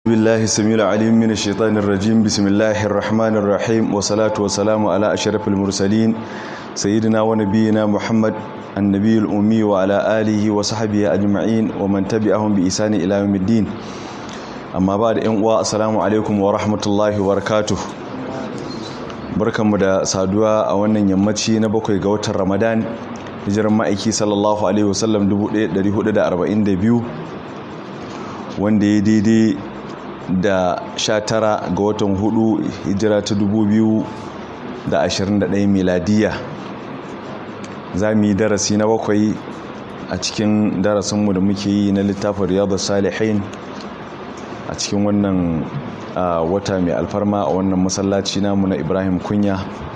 بالله السميع العليم من الشيطان الرجيم بسم الله الرحمن الرحيم والصلاة والسلام على أشرف المرسلين سيدنا ونبينا محمد النبي الأمي وعلى آله وصحبه أجمعين ومن تبعهم بإحسان إلى يوم الدين amma ba da 'yan uwa assalamu alaikum wa rahmatullahi wa barakatuh barkanmu da saduwa a wannan yammaci na bakwai ga watan ramadan hijiran ma'aiki sallallahu alaihi wasallam 1442 wanda ya daidai da 19 ga watan hudu hijira ta 2021 miladiya za mu yi darasi na bakwai a cikin darasinmu da muke yi na littafin riyadu salihin a cikin wannan wata mai alfarma a wannan masallaci namu na ibrahim kunya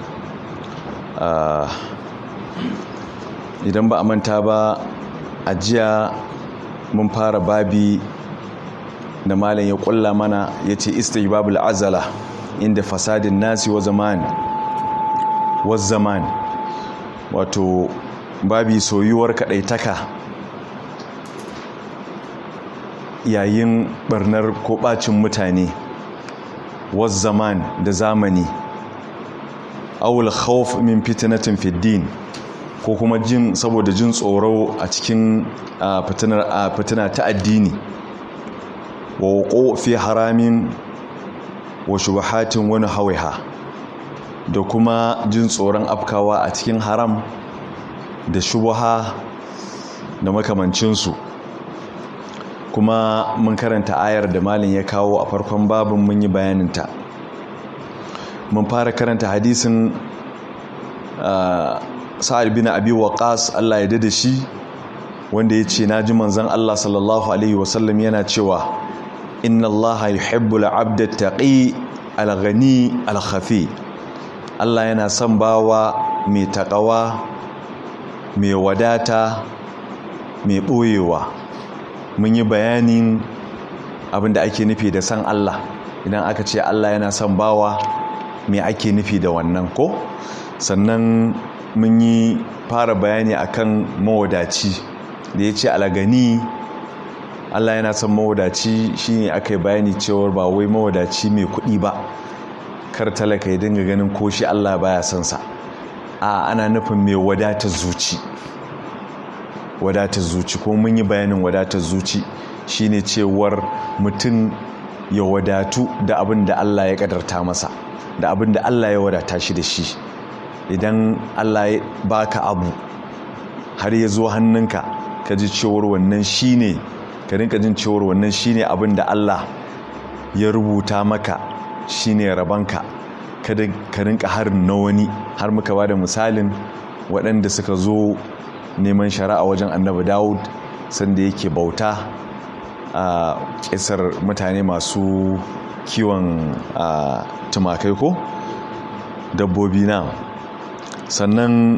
idan ba a manta ba a jiya mun fara babi da malam ya kulla mana ya ce istihbabul azala inda fasadin nasi wa zaman wa zaman wato babi soyuwar kadaitaka yayin barnar ko bacin mutane was zaman da zamani awul khawf min fitnatin fiddin ko kuma jin saboda jin tsoro a cikin fitinar a fitina ta addini wa wuqu fi haramin wa shubahatin wani hawaiha da kuma jin tsoron afkawa a cikin haram da shubaha da makamancinsu kuma mun karanta ayar da malin ya kawo a farkon babin mun yi bayaninta mun fara karanta hadisin sa'ad bin abi waqas Allah ya dade shi wanda ya ce na ji manzon Allah sallallahu alaihi wasallam yana cewa inna Allah yuhibbul abda taqi al-ghani al-khafi Allah yana son bawa mai takawa mai wadata mai boyewa mun yi bayanin abinda ake nufi da san Allah idan aka ce Allah yana son bawa me ake nufi da wannan ko sannan mun yi fara bayani akan mawadaci da ya ce alagani Allah yana son mawadaci shine aka yi bayani cewar ba wai mawadaci mai kuɗi ba kar talaka ya dinga ganin ko shi Allah baya son sa a ana nufin mai wadatar zuci wadatar zuci ko mun yi bayanin wadatar zuci shine cewar mutum ya wadatu da abin da Allah ya kadarta masa da abin da Allah ya wadata shi da shi idan Allah ya baka abu har ya zo hannunka ka ji cewar wannan shine ka rinka jin cewar wannan shine abin da Allah ya rubuta maka shine rabanka kada ka rinka harin na wani har muka ba da misalin waɗanda suka zo neman shari'a wajen annabi dawud sanda yake bauta a kisar mutane masu kiwon tumakai ko dabbobi na sannan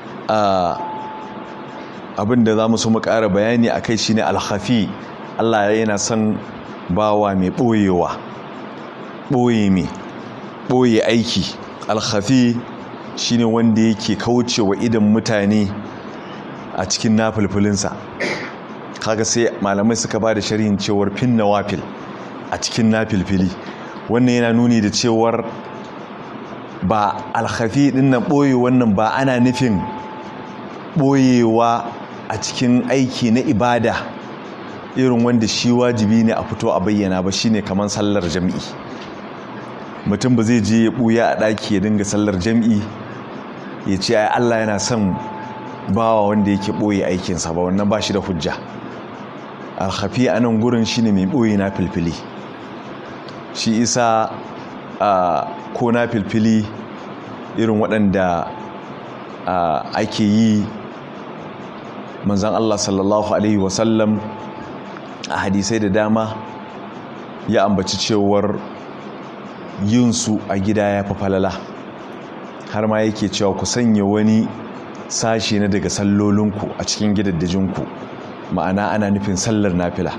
abinda za mu so mu ƙara bayani a kai shine alhafi allah yana son bawa mai ɓoyewa ɓoye mai ɓoye aiki alhafi shine wanda yake kaucewa idan mutane a cikin nafilfilinsa kaga sai malamai suka ba da sharhin cewar fin nawafil a cikin nafilfili wannan yana nuni da cewar ba alhafi dinnan ɓoye wannan ba ana nufin ɓoyewa a cikin aiki na ibada irin wanda shi wajibi ne a fito a bayyana ba shine kamar sallar jam'i mutum ba zai je ya ɓuya a ɗaki ya dinga sallar jam'i ya ce ai Allah yana son bawa wanda yake ɓoye aikinsa ba wannan ba shi da hujja alhafi a nan gurin shi ne mai ɓoye na filfili shi isa ko na filfili irin waɗanda ake yi manzan Allah sallallahu Alaihi wasallam a hadisai da dama ya ambaci cewar yinsu a gida ya fi falala har ma yake cewa ku sanya wani sashi na daga sallolinku a cikin gidaddajinku ma'ana ana nufin sallar nafila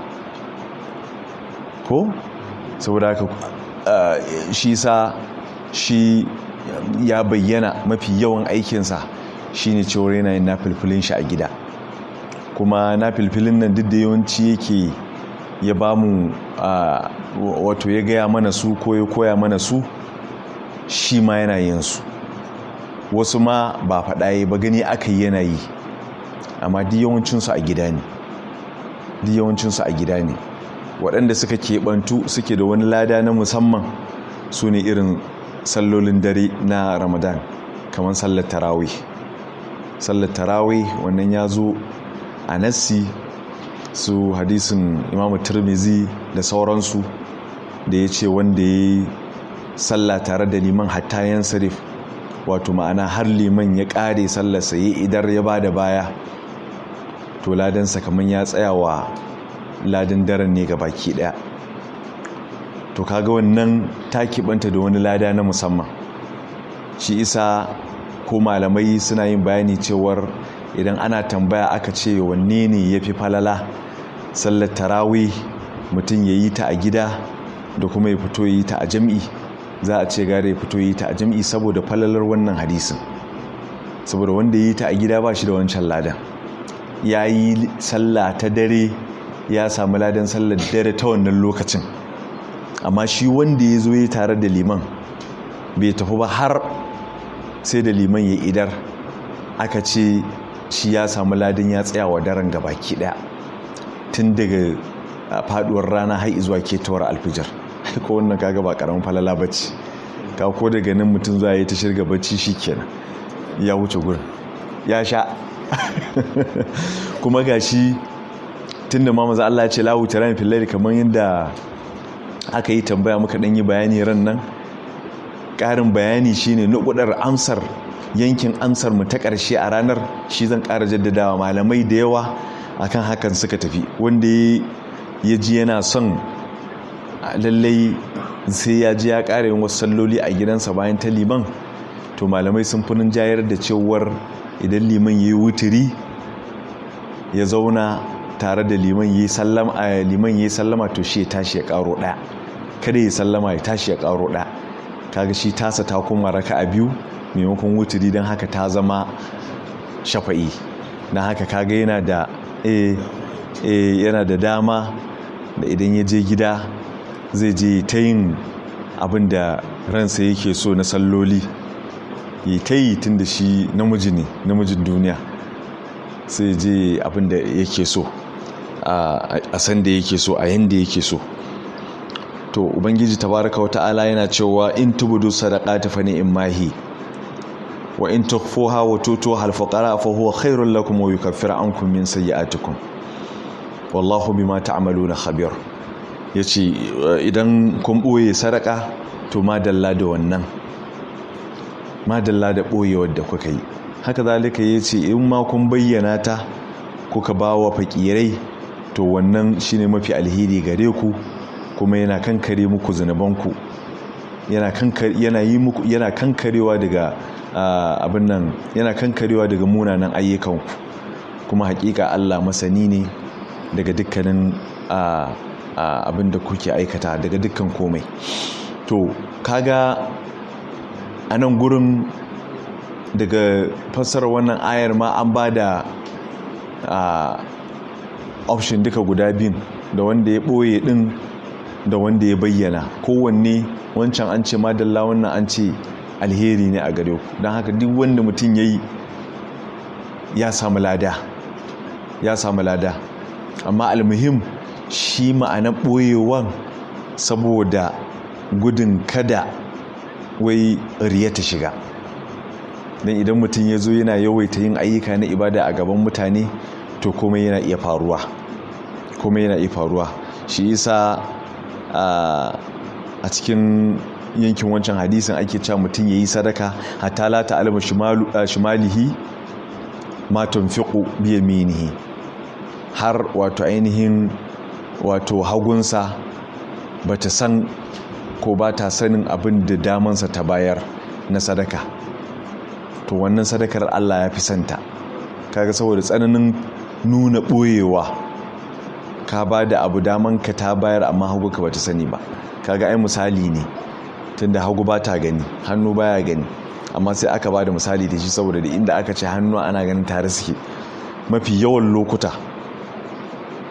ko saboda haka shi sa shi ya bayyana mafi yawan aikinsa shine cewar yana yin nafilfilin shi a gida kuma nafilfilin nan duk da yawanci yake ya ba mu wato ya gaya mana su ko ya koya mana su shi ma yana yin su wasu ma ba faɗa yi ba gani aka yi yana yi amma duk yawancinsu a gida ne duk yawancinsu a gida ne waɗanda suka keɓantu suke da wani lada na musamman su ne irin sallolin dare na ramadan kamar sallar tarawih sallar tarawih wannan ya zo a nassi su hadisin imamu turmizi da sauransu da ya ce wanda ya yi sallah tare da liman hatta yan sarif wato ma'ana har liman ya ƙare sallarsa ya idar ya ba da baya to ladansa kamar ya tsaya wa ladan daren ne ga baki ɗaya to kaga wannan ta kiɓanta da wani lada na musamman shi isa ko malamai suna yin bayani cewar idan ana tambaya aka ce wanne ne ya fi falala sallar tarawi mutum ya yi ta a gida da kuma ya fito ya yi ta a jam'i za a ce gare ya fito ya yi ta a jam'i saboda falalar wannan hadisin saboda wanda ya yi ta a gida ba shi da wancan ladan ya yi sallah ta dare ya samu ladan sallar dare ta wannan lokacin amma shi wanda ya zo ya tare da liman bai tafi ba har sai da liman ya idar aka ce shi ya samu ladin ya tsaya wa daren gabaki daya tun daga faduwar rana har zuwa ketawar alfijar ko wannan kaga ba karamin falala bacci ka ko daga nan mutum za yi ta shirga bacci shikenan ya wuce gurin ya sha kuma gashi tunda ma maza Allah ya ce lahu taran fil kamar yadda aka yi tambaya muka dan yi bayani ran nan ƙarin bayani shine nukudar amsar yankin amsar mu ta ƙarshe a ranar shi zan ƙara jaddadawa malamai da yawa akan hakan suka tafi wanda ya ji yana son lallai sai ya ji ya ƙara yin wasu salloli a gidansa bayan ta liman to malamai sun fi jayar da cewar idan liman ya yi wuturi ya zauna tare da liman ya yi sallama to shi ya tashi ya ƙaro ɗaya kada ya sallama ya tashi ya ƙaro ɗaya kaga shi tasa ta kuma raka a biyu maimakon wuturi don haka ta zama shafa'i na haka kaga yana da yana da dama da idan ya je gida zai je ta yin abin da ransa yake so na salloli yi ta yi tun da shi namiji ne namijin duniya sai je abin da yake so a san da yake so a yanda yake so to ubangiji tabaraka wa ta'ala yana cewa in tubudu sadaqati fa in mahi wa in tukhfuha wa tutuha al-fuqara fa huwa khairul lakum wa yukaffiru ankum min sayyi'atikum wallahu bima ta'maluna khabir yace idan kun boye sadaka to madalla da wannan madalla da boyewar da kuka yi haka zalika yace in ma kun bayyana ta kuka bawa fakirai to wannan shine mafi alheri gare ku kuma yana kankare muku zunubanku yana kankare yana yi muku yana kankarewa daga abin nan yana kankarewa daga munanan ayyukanku kuma hakika Allah masani ne daga dukkanin abin da kuke aikata daga dukkan komai to kaga a nan gurin daga fassarar wannan ayar ma an ba da option duka guda biyun da wanda ya ɓoye ɗin da wanda ya bayyana kowanne wancan an ce madalla wannan an ce alheri ne a gare ku don haka duk wanda mutum ya yi ya samu lada ya samu lada amma almuhim shi ma'ana ɓoyewan saboda gudun kada wai riya ta shiga don idan mutum ya zo yana yawaita yin ayyuka na ibada a gaban mutane to komai yana iya faruwa komai yana iya faruwa shi isa a cikin yankin wancan hadisin ake cewa mutum ya yi sadaka hatta la ta'lamu shimalihi ma tunfiqu bi yaminihi har wato ainihin wato hagunsa bata san ko ba ta sanin abin da damansa ta bayar na sadaka to wannan sadakar Allah ya fi santa kaga saboda tsananin nuna ɓoyewa ka ba da abu daman ka ta bayar amma hagu ka bata sani ba kaga ai misali ne tunda hagu ba ta gani hannu baya gani amma sai aka ba da misali da shi saboda da inda aka ce hannu ana ganin tare suke mafi yawan lokuta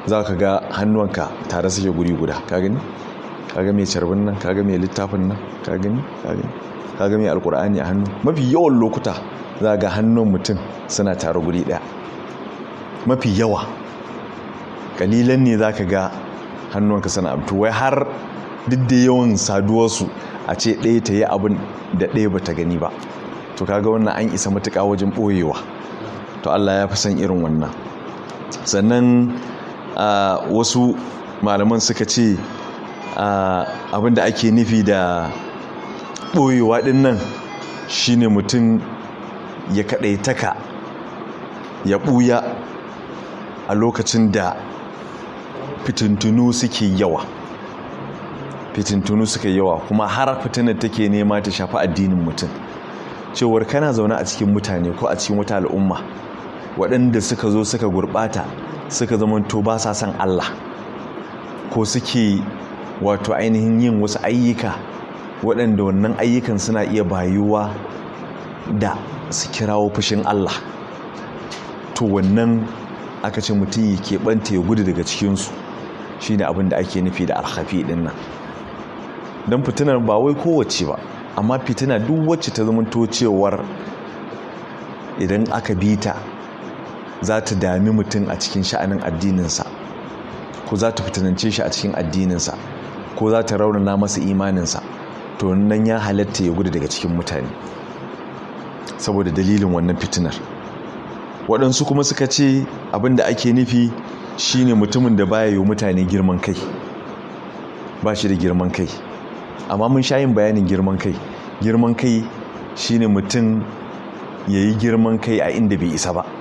za ka ga hannuwanka tare suke guri guda ka gani kaga mai carbin nan kaga mai littafin nan ka gani kaga mai alkur'ani a hannu mafi yawan lokuta za ga hannun mutum suna tare guri daya mafi yawa kalilan ne za ka ga hannunka suna amtu wai har duk da yawan saduwarsu a ce ɗaya ta yi abin da ɗaya ba ta gani ba to kaga wannan an isa matuƙa wajen ɓoyewa to allah ya fi son irin wannan sannan wasu malaman suka ce abin da ake nufi da ɓoyewa ɗin nan shine mutum ya kaɗaitaka ya ɓuya a lokacin da fitintunu suke yawa fitintunu suka yawa kuma har fitinar take nema ta shafi addinin mutum cewar kana zaune a cikin mutane ko a cikin wata al'umma waɗanda suka zo suka gurɓata suka zamanto ba sa son Allah ko suke wato ainihin yin wasu ayyuka waɗanda wannan ayyukan suna iya bayuwa da su kirawo fushin Allah to wannan aka ce mutum ya keɓanta ya gudu daga cikinsu shi ne abin da ake nufi da alhafi ɗin nan don fitinar ba wai kowace ba amma fitina duk wacce ta zama cewar idan aka bi ta za ta dami mutum a cikin sha'anin addininsa ko za ta fitinance shi a cikin addininsa ko za ta raunana masa imaninsa to nan ya halatta ya gudu daga cikin mutane saboda dalilin wannan fitinar waɗansu kuma suka ce abin da ake nufi shine mutumin da baya yi mutane girman kai ba shi da girman kai amma mun sha yin bayanin girman kai girman kai shine mutum ya yi girman kai a inda bai isa ba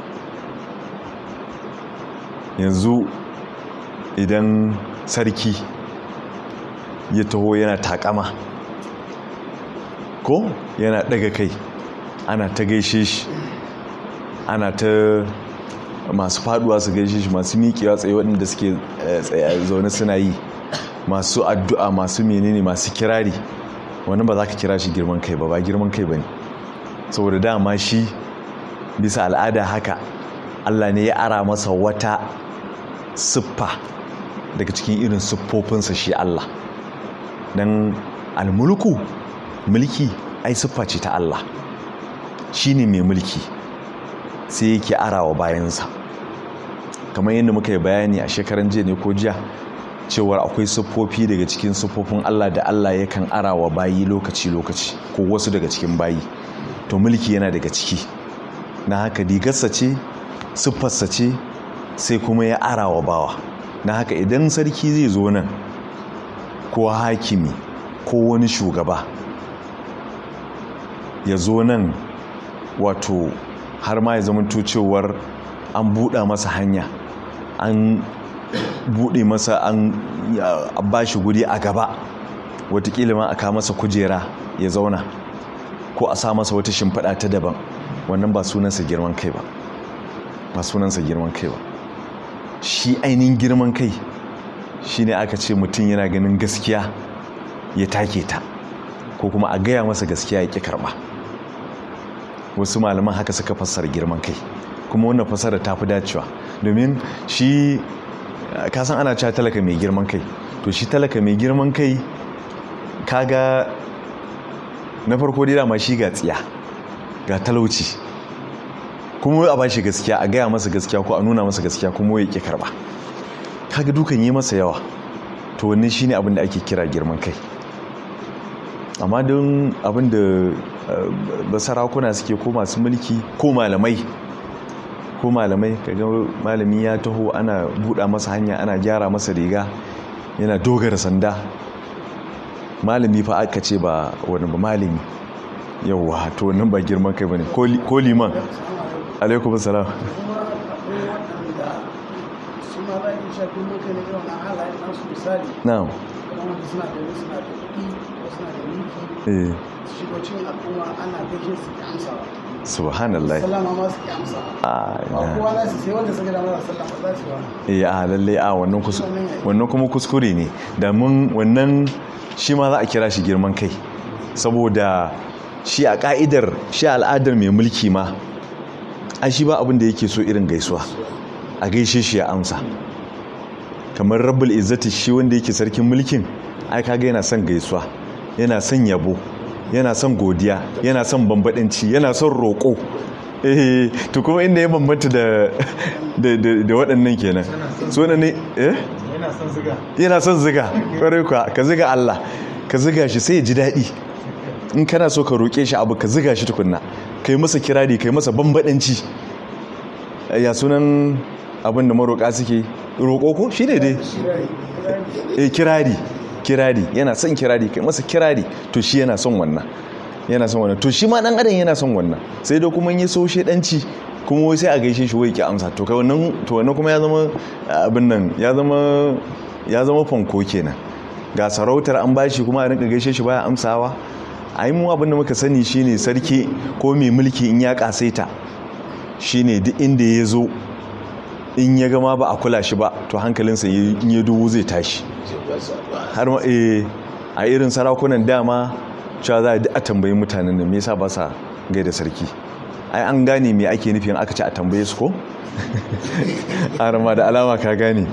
yanzu idan sarki ya taho yana takama ko yana daga kai ana ta gaishe shi ana ta masu faduwa su gaishe shi masu miƙewa tsaye waɗanda suke zaune suna yi masu addu'a masu menene masu kirari wani ba za ka kira shi girman kai ba ba girman kai ba ne saboda dama shi bisa al'ada haka allah ne ya ara masa wata siffa daga cikin irin siffofinsa shi allah don almulku mulki ai siffa ce ta allah shi ne mai mulki sai yake arawa bayansa kamar yadda muka yi bayani a shekaran jiya ne ko jiya cewar akwai siffofi daga cikin siffofin Allah da Allah yakan arawa bayi lokaci-lokaci ko wasu daga cikin bayi to mulki yana daga ciki na haka digarsa ce siffarsa ce sai kuma ya arawa bawa na haka idan sarki zai zo nan ko hakimi ko wani shugaba ya zo nan wato har ma ya zama cewar an buɗa masa hanya an buɗe masa an ba shi guri a gaba watakila ma aka masa kujera ya zauna ko a sa masa wata shimfiɗa ta daban wannan ba sunansa girman kai ba ba sunansa girman kai ba shi ainihin girman kai shi ne aka ce mutum yana ganin gaskiya ya take ta ko kuma a gaya masa gaskiya ya ƙi karɓa wasu malaman haka suka fassara girman kai kuma wannan fassara ta fi dacewa domin shi kasan ana cewa talaka mai girman kai to shi talaka mai girman kai kaga na farko dai dama shi ga tsiya ga talauci kuma a bashi gaskiya a gaya masa gaskiya ko a nuna masa gaskiya kuma ya ke karba kaga dukan yi masa yawa to wannan shine abin da ake kira girman kai amma don abin da basarakuna suke ko masu mulki ko malamai ko malamai kaga malami ya taho ana buɗa masa hanya ana gyara masa riga yana dogara sanda malami fa aka ce ba wani ba malami yauwa to nan ba girman kai bane ko liman alaikum salam na'am eh subhanallah eh a lalle a wannan wannan kuma kuskure ne da mun wannan shi ma za a kira shi girman kai saboda shi a ka'idar shi al'adar mai mulki ma a shi ba abin da yake so irin gaisuwa a gaishe shi ya amsa kamar rabbul izzati shi wanda yake sarkin mulkin ai kaga yana son gaisuwa yana son yabo yana son godiya yana son bambadanci yana son roƙo eh to kuma inda ya bambanta da da da waɗannan kenan so ne eh yana son ziga yana son ziga kwarai kuwa ka ziga Allah ka ziga shi sai ya ji daɗi in kana so ka roƙe shi abu ka ziga shi tukunna kai masa kirari kai masa bambadanci ya sunan abin da maroƙa suke roƙo ko shi ne dai eh kirari kirari yana son kirari kai masa kirari to shi yana son wannan yana son wannan to shi ma dan adam yana son wannan sai da kuma yi so shedanci kuma wai sai a gaishe shi wai ki amsa to kai wannan to wannan kuma ya zama abin nan ya zama ya zama fanko kenan ga sarautar an bashi kuma a rinka gaishe shi baya amsawa ai mu abin da muka sani shine sarki ko mai mulki in ya kasaita shine duk inda ya zo in ya gama ba a kula shi ba to hankalinsa in ya dubu zai tashi har ma a irin sarakunan dama cewa za a tambayi mutanen da me yasa ba sa gaida sarki ai an gane me ake nufin aka ce a tambaye su ko arama da alama ka gane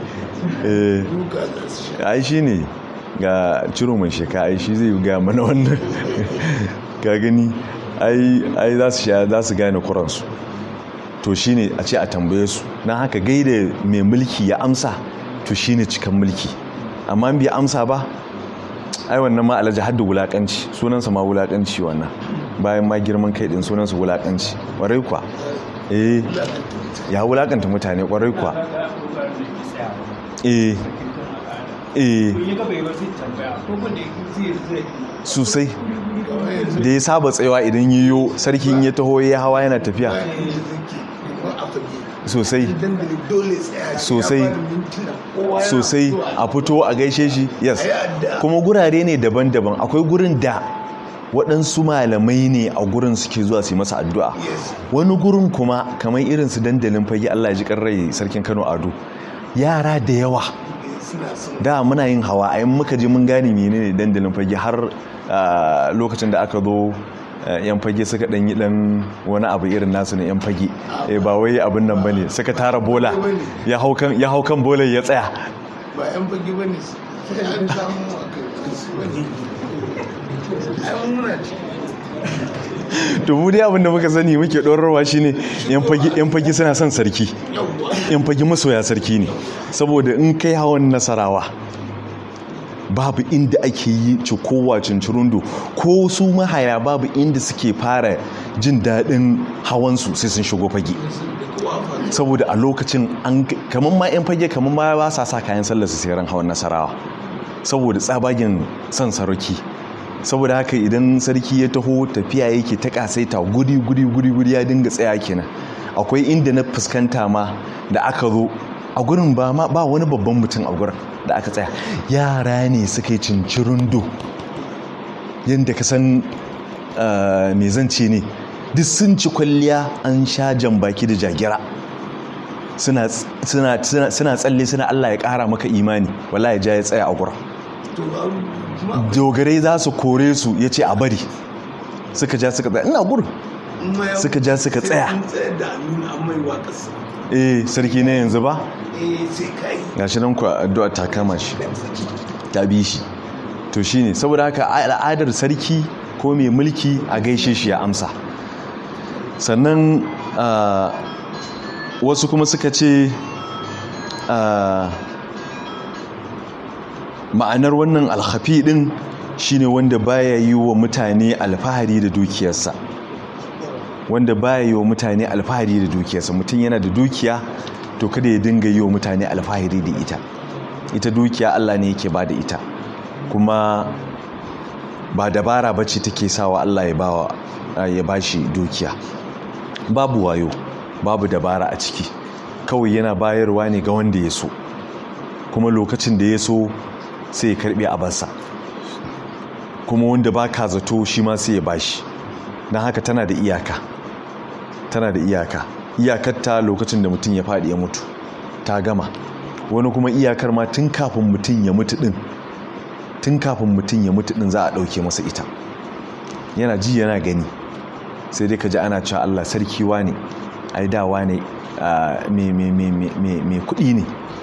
ai shi ne ga ciro mai sheka ai shi zai ga mana wannan ka gani ai za su sha za su gane kuransu to shi ne a ce a tambaye su na haka gaida mai mulki ya amsa to shi ne cikan mulki amma bai amsa ba ai wannan ma alhaji hadda wulakanci sunansa ma wulakanci wannan bayan ma girman kai din sunansa wulakanci kwarai kwa eh ya wulakanta mutane kwarai kwa eh eh sosai da ya saba tsayawa idan yiwu sarkin ya taho ya hawa yana tafiya sosai sosai sosai a fito a gaishe shi yes kuma gurare ne daban-daban akwai gurin da waɗansu malamai ne a gurin suke zuwa su yi masa addu'a wani gurin kuma kamar irin su dandalin fage Allah ji rai sarkin Kano Ado yara da yawa da muna yin hawa a muka je mun gane menene dandalin fage har lokacin da aka zo yan fage suka dan yi dan wani abu irin nasu na yan fage ba wai abin nan bane suka tara bola ya hau kan ya hau kan bola ya tsaya ba yan fage bane sai an samu ai muna to mu dai abin da muka sani muke ɗorarwa shine yan fage yan fage suna son sarki yan fage masoya sarki ne saboda in kai hawan nasarawa babu inda ake yi cikowa cincirundo ko su mahaya babu inda suke fara jin daɗin hawansu sai sun shigo fage saboda a lokacin an kamar ma 'yan fage kamar ma ba sa sa kayan sallar su sai ran hawan nasarawa saboda tsabagen son sarki saboda haka idan sarki ya taho tafiya yake ta kasaita guri guri guri guri ya dinga tsaya kenan akwai inda na fuskanta ma da aka zo a gurin ba ma ba wani babban mutum a gurin da aka tsaya yara ne suka yi cincirundo yadda ka san me zance ne duk sun ci kwalliya an sha jan baki da jagira suna tsalle suna Allah ya kara maka imani wala ya ja ya tsaya a gurin dogarai za su kore su ya ce a bari suka ja suka tsaya ina gurin suka ja suka tsaya eh sarki ne yanzu ba ga shi nan ku addu'a ta kama shi ta bi shi to shine saboda haka al'adar sarki ko mai mulki a gaishe shi ya amsa sannan wasu kuma suka ce ma'anar wannan alhafi din shine wanda baya yi wa mutane alfahari da dukiyarsa wanda baya yi wa mutane alfahari da dukiyarsa mutum yana da dukiya to kada ya dinga yi wa mutane alfahari da ita ita dukiya Allah ne yake ba da ita kuma ba dabara bace take sawa Allah ya bawa ya bashi dukiya babu wayo babu dabara a ciki kawai yana bayarwa ne ga wanda ya so kuma lokacin da ya so sai ya karbe a basa kuma wanda ba ka zato shi ma sai ya bashi don haka tana da iyaka tana da iyaka iyakarta lokacin da mutum ya faɗi ya mutu ta gama wani kuma iyakar ma tun kafin mutum ya mutu ɗin tun kafin mutum ya mutu ɗin za a ɗauke masa ita yana ji yana gani sai dai ka ji ana cewa allah sarki ne ai dawa ne mai kuɗi ne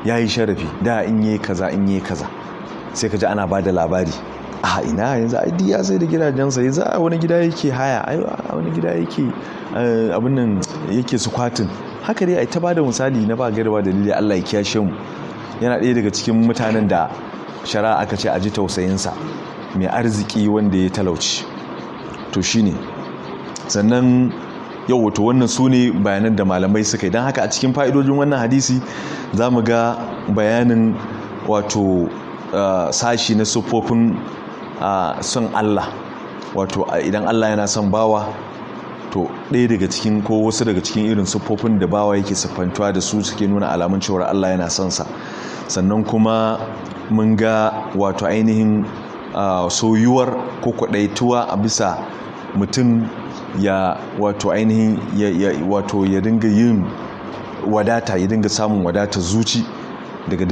ya yi sharafi da in yi kaza in yi kaza sai ka ji ana ba da labari a ina yanzu ai ya sai da gidajensa yanzu a wani gida yake haya a wani gida yake abin nan yake sukwatin haka dai ai ta bada misali na ba gaira ba dalili Allah ya kiyashe mu yana ɗaya daga cikin mutanen da shari'a aka ce a ji tausayinsa mai arziki wanda ya talauci to shine sannan yau wato wannan su ne bayanan da malamai suka yi don haka a cikin fa'idojin wannan hadisi za mu ga bayanin wato sashi na siffofin son Allah wato idan Allah yana son bawa to ɗaya daga cikin ko wasu daga cikin irin siffofin da bawa yake siffantuwa da su suke nuna alamun cewar Allah yana son sa sannan kuma mun ga wato ainihin soyuwar ko kwaɗaituwa a bisa mutum ya wato ainihin ya wato ya dinga yin wadata ya dinga samun wadata zuci daga